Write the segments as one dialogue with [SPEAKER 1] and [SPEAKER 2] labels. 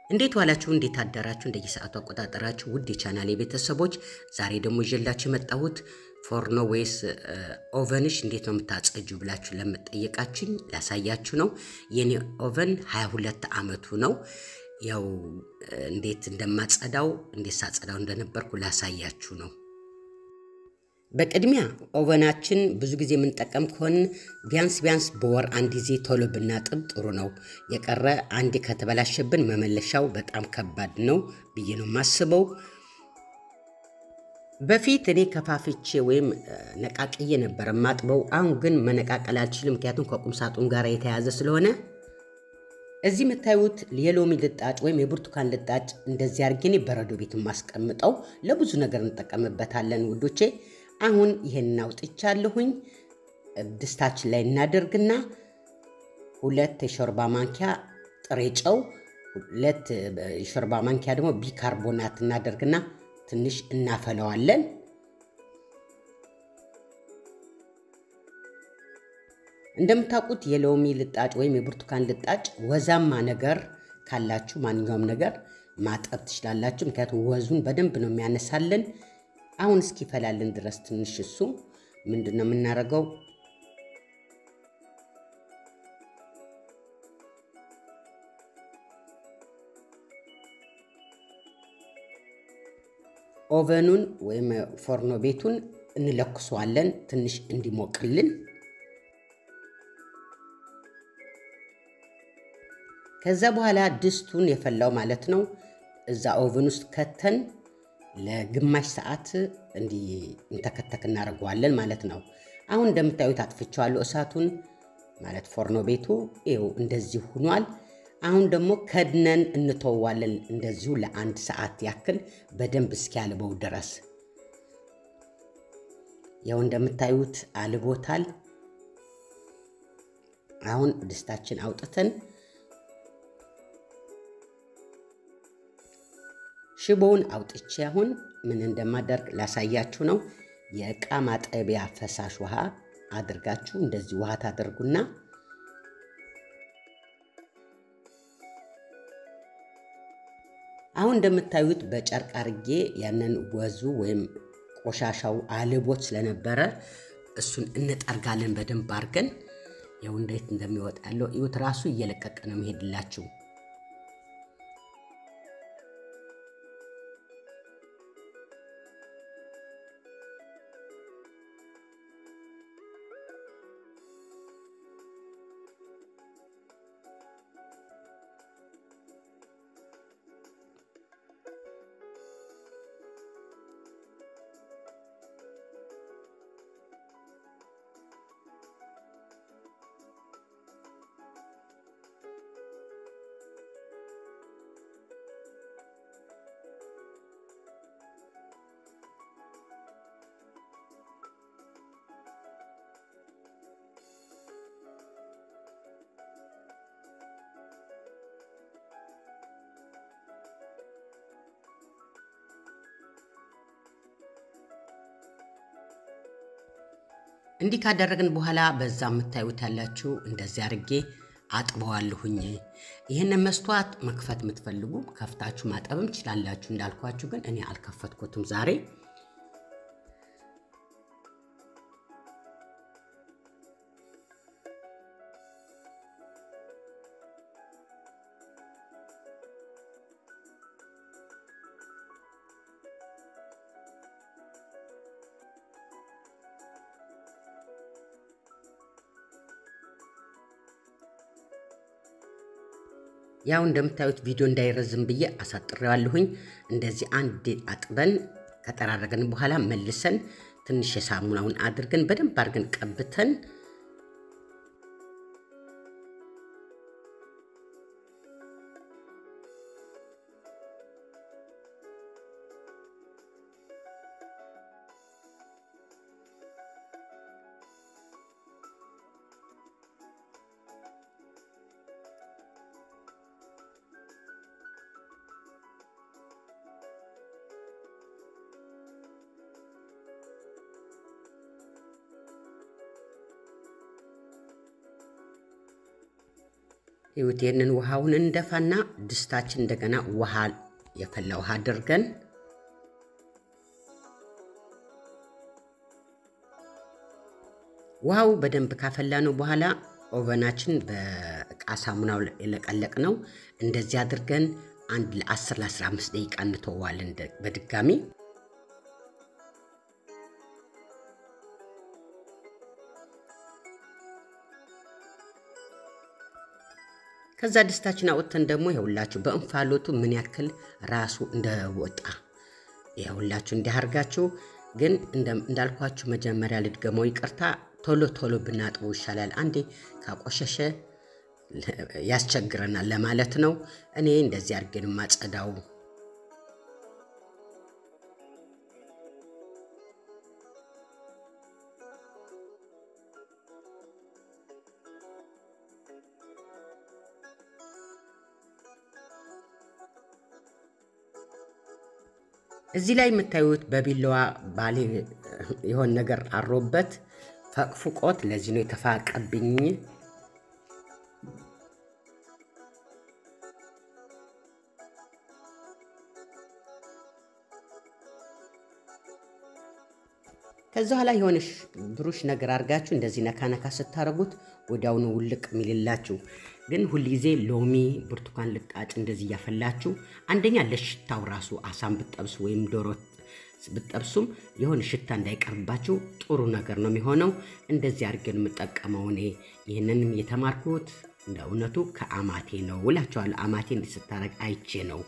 [SPEAKER 1] እንዴት ዋላችሁ? እንዴት አደራችሁ? እንደየሰዓቱ አቆጣጠራችሁ ውድ የቻናሌ ቤተሰቦች፣ ዛሬ ደግሞ ይዤላችሁ የመጣሁት ፎርኖ ወይስ ኦቨንሽ እንዴት ነው የምታጸጁ ብላችሁ ለምጠየቃችኝ ላሳያችሁ ነው። የኔ ኦቨን 22 ዓመቱ ነው። ያው እንዴት እንደማጸዳው እንዴት ሳጸዳው እንደነበርኩ ላሳያችሁ ነው። በቅድሚያ ኦቨናችን ብዙ ጊዜ የምንጠቀም ከሆን ቢያንስ ቢያንስ በወር አንድ ጊዜ ቶሎ ብናጥብ ጥሩ ነው። የቀረ አንዴ ከተበላሸብን መመለሻው በጣም ከባድ ነው ብዬ ነው የማስበው። በፊት እኔ ከፋፍቼ ወይም ነቃቅዬ ነበር የማጥበው። አሁን ግን መነቃቀል አልችልም፣ ምክንያቱም ከቁም ሳጥን ጋር የተያያዘ ስለሆነ እዚህ የምታዩት የሎሚ ልጣጭ ወይም የብርቱካን ልጣጭ እንደዚህ አድርጌ እኔ በረዶ ቤት የማስቀምጠው ለብዙ ነገር እንጠቀምበታለን ውዶቼ። አሁን ይሄን አውጥቻለሁኝ። ድስታችን ላይ እናደርግና ሁለት የሾርባ ማንኪያ ጥሬ ጨው፣ ሁለት የሾርባ ማንኪያ ደግሞ ቢካርቦናት እናደርግና ትንሽ እናፈለዋለን። እንደምታውቁት የሎሚ ልጣጭ ወይም የብርቱካን ልጣጭ ወዛማ ነገር ካላችሁ ማንኛውም ነገር ማጠብ ትችላላችሁ። ምክንያቱም ወዙን በደንብ ነው የሚያነሳልን። አሁን እስኪፈላልን ድረስ ትንሽ እሱ ምንድን ነው የምናደርገው? ኦቨኑን ወይም ፎርኖ ቤቱን እንለኩሰዋለን ትንሽ እንዲሞቅልን። ከዛ በኋላ ድስቱን የፈላው ማለት ነው እዛ ኦቨን ውስጥ ከተን ለግማሽ ሰዓት እንዲህ እንተከተክ እናደርገዋለን ማለት ነው። አሁን እንደምታዩት አጥፍቼዋለሁ እሳቱን ማለት ፎርኖ ቤቱ ይኸው እንደዚህ ሁኗል። አሁን ደግሞ ከድነን እንተዋለን እንደዚሁ ለአንድ ሰዓት ያክል በደንብ እስኪያልበው ድረስ። ያው እንደምታዩት አልቦታል። አሁን ድስታችን አውጥተን ሽቦውን አውጥቼ አሁን ምን እንደማደርግ ላሳያችሁ ነው። የእቃ ማጠቢያ ፈሳሽ ውሃ አድርጋችሁ እንደዚህ ውሃ ታደርጉና አሁን እንደምታዩት በጨርቅ አርጌ ያንን ወዙ ወይም ቆሻሻው አልቦት ስለነበረ እሱን እንጠርጋለን በደንብ አድርገን። ያው እንዴት እንደሚወጣ ያለው እዩት። ራሱ እየለቀቀ ነው መሄድላችሁ። እንዲህ ካደረግን በኋላ በዛ የምታዩት ያላችሁ እንደዚህ አድርጌ አጥበዋለሁኝ። ይህንን መስተዋት መክፈት የምትፈልጉ ከፍታችሁ ማጠብም ትችላላችሁ። እንዳልኳችሁ ግን እኔ አልከፈትኩትም ዛሬ። ያው እንደምታዩት ቪዲዮ እንዳይረዝም ብዬ አሳጥሬዋለሁኝ። እንደዚህ አንድ አጥበን ከጠራረገን በኋላ መልሰን ትንሽ የሳሙናውን አድርገን በደንብ አድርገን ቀብተን ይሁት ይህንን ውሃውን እንደፋና ድስታችን እንደገና ውሃ የፈላ ውሃ አድርገን ውሃው በደንብ ካፈላነው በኋላ ኦቨናችን በእቃ ሳሙናው የለቀለቅ ነው። እንደዚህ አድርገን አንድ ለ10 ለ15 ደቂቃ እንተዋለን በድጋሚ ከዛ ድስታችን አውጥተን ደግሞ ይኸውላችሁ በእንፋሎቱ ምን ያክል ራሱ እንደወጣ ይኸውላችሁ እንዲያርጋችሁ። ግን እንዳልኳችሁ መጀመሪያ ልድገመው፣ ይቅርታ ቶሎ ቶሎ ብናጥበው ይሻላል። አንዴ ካቆሸሸ ያስቸግረናል ለማለት ነው። እኔ እንደዚህ አድርጌን ማጸዳው። እዚህ ላይ የምታዩት በቢላዋ ባሌ የሆን ነገር አሮበት ፈቅፍቆት፣ ለዚህ ነው የተፋቀብኝ። ከዛ ኋላ የሆነ ብሩሽ ነገር አድርጋችሁ እንደዚህ ነካ ነካ ስታደርጉት ወዲያውኑ ውልቅ የሚልላችሁ። ግን ሁልጊዜ ሎሚ፣ ብርቱካን ልጣጭ እንደዚህ እያፈላችሁ አንደኛ ለሽታው ራሱ አሳም ብጠብሱ ወይም ዶሮ ብጠብሱም የሆነ ሽታ እንዳይቀርባችሁ ጥሩ ነገር ነው የሚሆነው። እንደዚህ አድርገን የምጠቀመው እኔ ይህንንም የተማርኩት እንደ እውነቱ ከአማቴ ነው እላቸዋለሁ። አማቴ እንዲህ ስታረግ አይቼ ነው።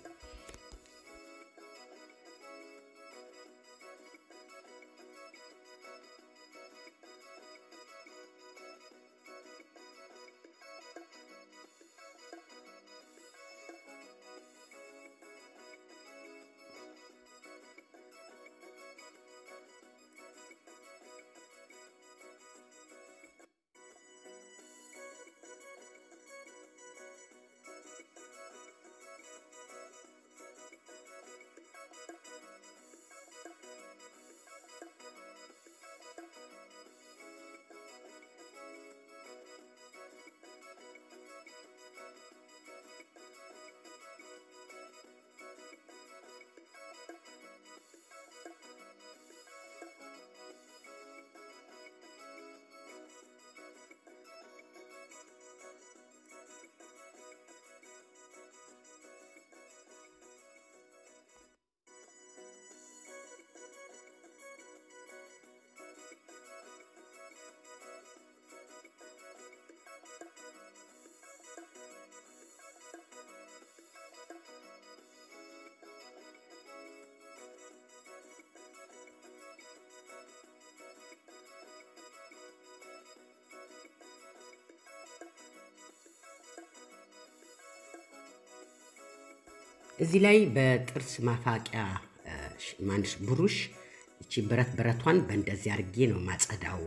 [SPEAKER 1] እዚህ ላይ በጥርስ ማፋቂያ ማንሽ ብሩሽ እቺ ብረት ብረቷን በእንደዚህ አድርጌ ነው ማጸዳው።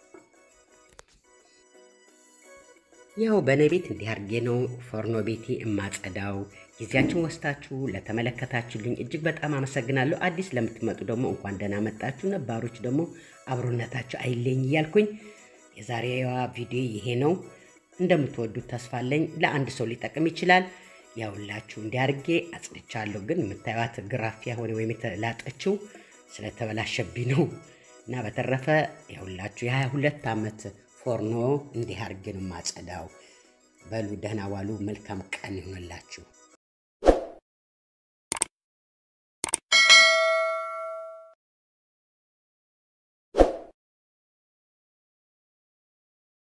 [SPEAKER 1] ያው በእኔ ቤት እንዲህ አድርጌ ነው ፎርኖ ቤቴ እማጸዳው። ጊዜያችን ወስታችሁ ለተመለከታችሁልኝ እጅግ በጣም አመሰግናለሁ። አዲስ ለምትመጡ ደግሞ እንኳን ደህና መጣችሁ፣ ነባሮች ደግሞ አብሮነታችሁ አይለኝ እያልኩኝ የዛሬዋ ቪዲዮ ይሄ ነው። እንደምትወዱት ተስፋ አለኝ። ለአንድ ሰው ሊጠቅም ይችላል። ያውላችሁ እንዲያርጌ አጽድቻለሁ። ግን የምታዩት ግራፊያ ሆነ ወይም የተላጠችው ስለተበላሸብኝ ነው። እና በተረፈ ያውላችሁ የሀያ ሁለት ዓመት ፎርኖ እንዲህ አርጌ ነው ማጸዳው። በሉ ደህና ዋሉ። መልካም ቀን ይሆንላችሁ።